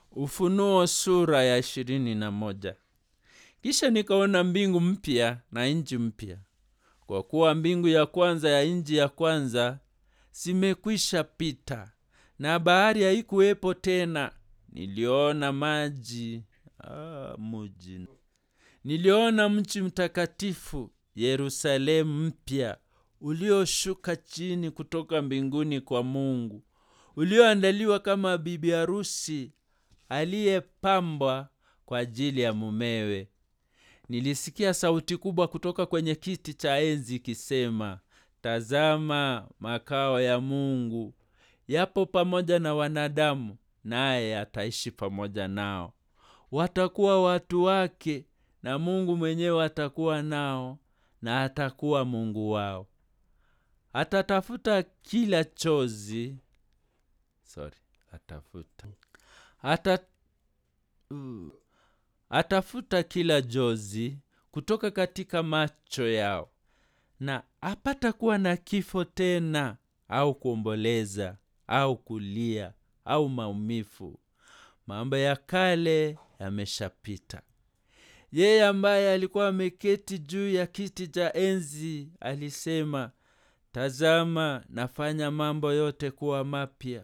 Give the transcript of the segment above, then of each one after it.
Ufunuo sura ya ishirini na moja. Kisha nikaona mbingu mpya na nchi mpya, kwa kuwa mbingu ya kwanza ya nchi ya kwanza zimekwisha pita, na bahari haikuwepo tena. Niliona maji ah, muji. Niliona mji mtakatifu Yerusalemu mpya ulioshuka chini kutoka mbinguni kwa Mungu, ulioandaliwa kama bibi harusi aliyepambwa kwa ajili ya mumewe. Nilisikia sauti kubwa kutoka kwenye kiti cha enzi ikisema, tazama, makao ya Mungu yapo pamoja na wanadamu, naye ataishi pamoja nao. Watakuwa watu wake, na Mungu mwenyewe atakuwa nao, na atakuwa Mungu wao. Atatafuta kila chozi sorry, atafuta Ata, uh, atafuta kila jozi kutoka katika macho yao, na hapata kuwa na kifo tena, au kuomboleza, au kulia, au maumivu. Mambo ya kale yameshapita. Yeye ambaye alikuwa ameketi juu ya kiti cha enzi alisema, tazama, nafanya mambo yote kuwa mapya.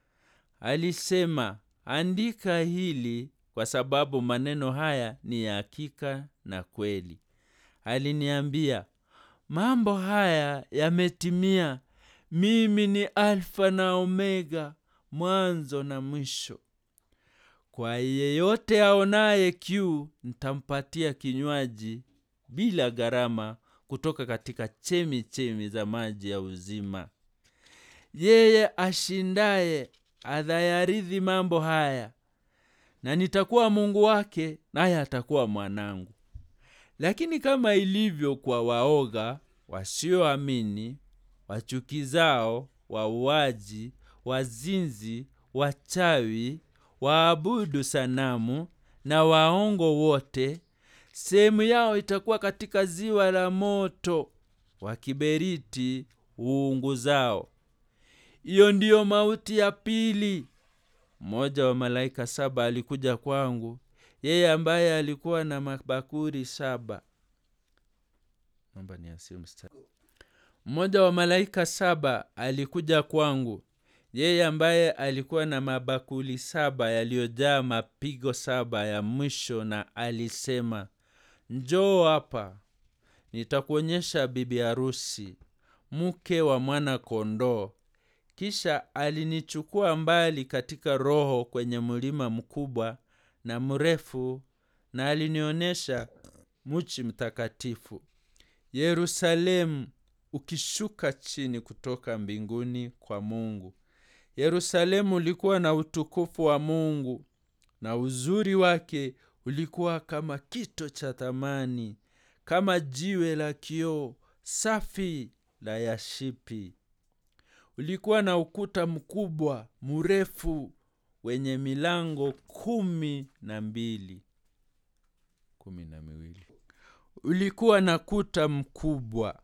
Alisema, andika hili kwa sababu maneno haya ni ya hakika na kweli. Aliniambia, mambo haya yametimia. Mimi ni Alfa na Omega, mwanzo na mwisho. Kwa yeyote aonaye kiu, nitampatia kinywaji bila gharama kutoka katika chemi chemi za maji ya uzima. Yeye ashindaye atayarithi mambo haya, na nitakuwa Mungu wake, naye atakuwa mwanangu. Lakini kama ilivyo kwa waoga, wasioamini, wachukizao, wauaji, wazinzi, wachawi, waabudu sanamu na waongo wote, sehemu yao itakuwa katika ziwa la moto wa kiberiti uunguzao. Hiyo ndiyo mauti ya pili. Mmoja wa malaika saba alikuja kwangu, yeye ambaye alikuwa na mabakuri saba. Naomba niasie mstari. Mmoja wa malaika saba alikuja kwangu, yeye ambaye alikuwa na mabakuli saba yaliyojaa mapigo saba ya mwisho, na alisema, njoo hapa, nitakuonyesha bibi harusi, mke wa mwana kondoo. Kisha alinichukua mbali katika roho kwenye mlima mkubwa na mrefu, na alinionyesha mji mtakatifu Yerusalemu ukishuka chini kutoka mbinguni kwa Mungu. Yerusalemu ulikuwa na utukufu wa Mungu, na uzuri wake ulikuwa kama kito cha thamani, kama jiwe la kioo safi la yashipi. Ulikuwa na ukuta mkubwa mrefu wenye milango kumi na mbili kumi na miwili. Ulikuwa na kuta mkubwa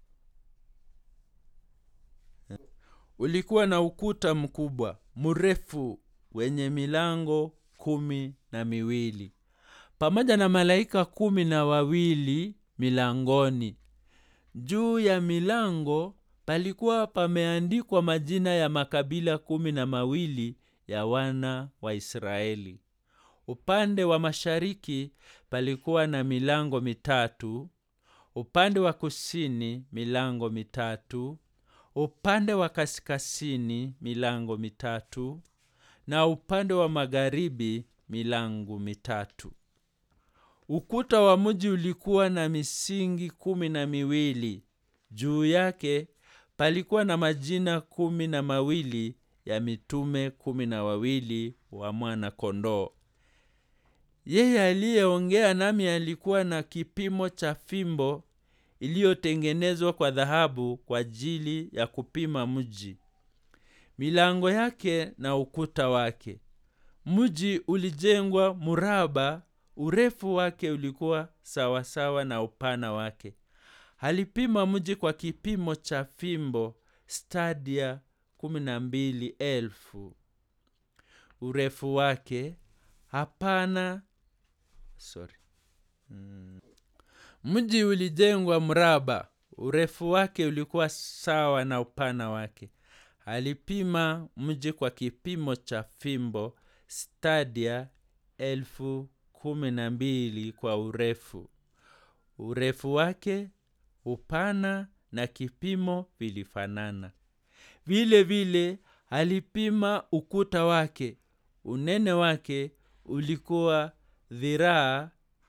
ulikuwa na ukuta mkubwa mrefu wenye milango kumi na miwili pamoja na malaika kumi na wawili milangoni. Juu ya milango palikuwa pameandikwa majina ya makabila kumi na mawili ya wana wa Israeli. Upande wa mashariki palikuwa na milango mitatu, upande wa kusini milango mitatu, upande wa kaskazini milango mitatu, na upande wa magharibi milango mitatu. Ukuta wa mji ulikuwa na misingi kumi na miwili. Juu yake palikuwa na majina kumi na mawili ya mitume kumi na wawili wa mwana kondoo. Yeye aliyeongea nami alikuwa na kipimo cha fimbo iliyotengenezwa kwa dhahabu kwa ajili ya kupima mji, milango yake na ukuta wake. Mji ulijengwa mraba, urefu wake ulikuwa sawasawa sawa na upana wake. Alipima mji kwa kipimo cha fimbo stadia kumi na mbili elfu. Urefu wake hapana sorry mm. mji ulijengwa mraba urefu wake ulikuwa sawa na upana wake alipima mji kwa kipimo cha fimbo stadia elfu kumi na mbili kwa urefu urefu wake upana na kipimo vilifanana vile vile alipima ukuta wake unene wake ulikuwa dhiraa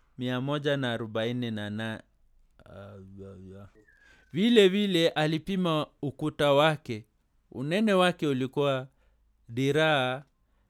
148 vile vile alipima ukuta wake unene wake ulikuwa dhiraa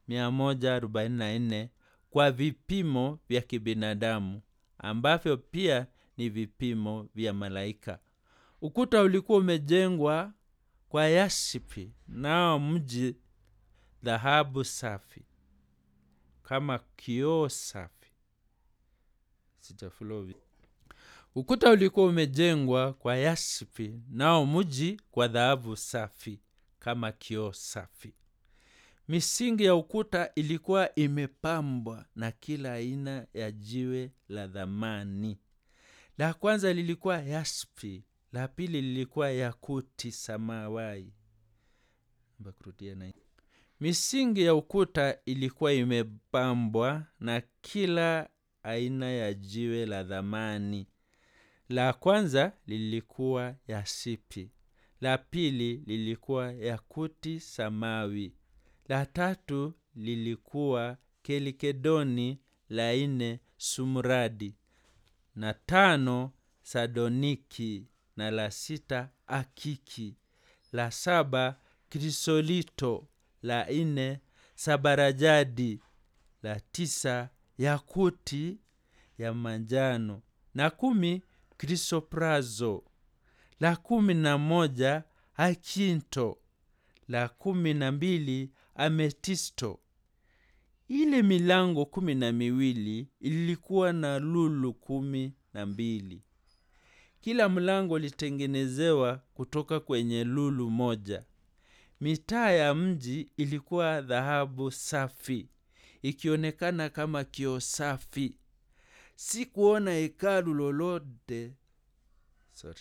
144 kwa vipimo vya kibinadamu ambavyo pia ni vipimo vya malaika ukuta ulikuwa umejengwa kwa yasipi nao mji dhahabu safi kama kioo safi Sijaflow. ukuta ulikuwa umejengwa kwa yasipi nao mji kwa dhahabu safi kama kioo safi misingi ya ukuta ilikuwa imepambwa na kila aina ya jiwe la dhamani la kwanza lilikuwa yaspi la pili lilikuwa yakuti samawai Mbakurudia na misingi ya ukuta ilikuwa imepambwa na kila aina ya jiwe la dhamani la kwanza lilikuwa yasipi la pili lilikuwa yakuti samawi la tatu lilikuwa kelikedoni la nne sumradi na tano sadoniki na la sita akiki la saba krisolito la nne sabarajadi la tisa yakuti ya manjano na kumi krisoprazo la kumi na moja akinto la kumi na mbili ametisto ile milango kumi na miwili ilikuwa na lulu kumi na mbili kila mlango ulitengenezewa kutoka kwenye lulu moja mitaa ya mji ilikuwa dhahabu safi ikionekana kama kio safi si kuona hekalu lolote sorry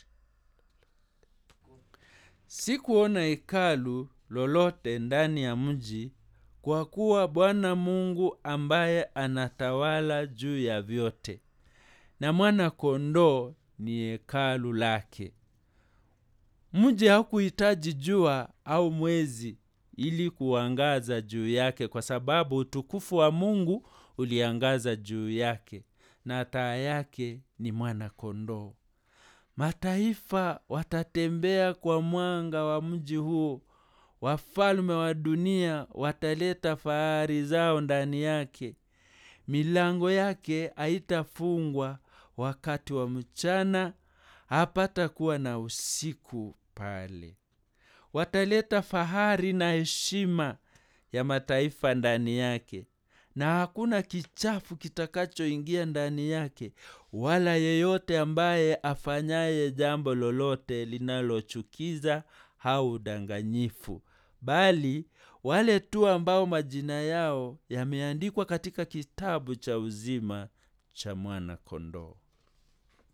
si kuona hekalu lolote ndani ya mji kwa kuwa bwana mungu ambaye anatawala juu ya vyote na mwana kondoo ni hekalu lake mji hakuhitaji jua au mwezi ili kuangaza juu yake kwa sababu utukufu wa mungu uliangaza juu yake na taa yake ni mwana kondoo mataifa watatembea kwa mwanga wa mji huo wafalme wa dunia wataleta fahari zao ndani yake milango yake haitafungwa wakati wa mchana hapata kuwa na usiku pale wataleta fahari na heshima ya mataifa ndani yake na hakuna kichafu kitakachoingia ndani yake wala yeyote ambaye afanyaye jambo lolote linalochukiza au udanganyifu bali wale tu ambao majina yao yameandikwa katika kitabu cha uzima cha mwana kondoo